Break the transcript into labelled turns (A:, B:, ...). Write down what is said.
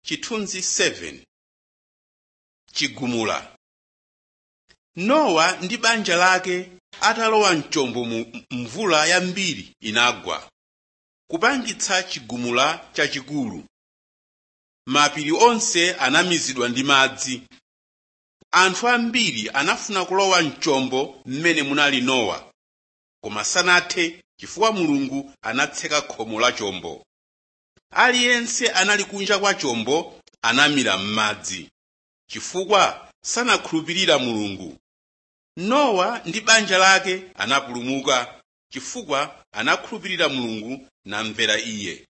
A: chithunzi 7 chigumula nowa ndi banja lake atalowa mchombo mu mvula yambiri inagwa kupangitsa chigumula chachikulu mapiri onse anamizidwa ndi madzi anthu ambiri anafuna kulowa mchombo mmene munali nowa koma sanathe chifukwa mulungu anatseka khomo la chombo aliyense anali kunja kwa chombo anamira m'madzi chifukwa sanakhulupirira mulungu nowa ndi banja lake anapulumuka chifukwa anakhulupirira mulungu namvera iye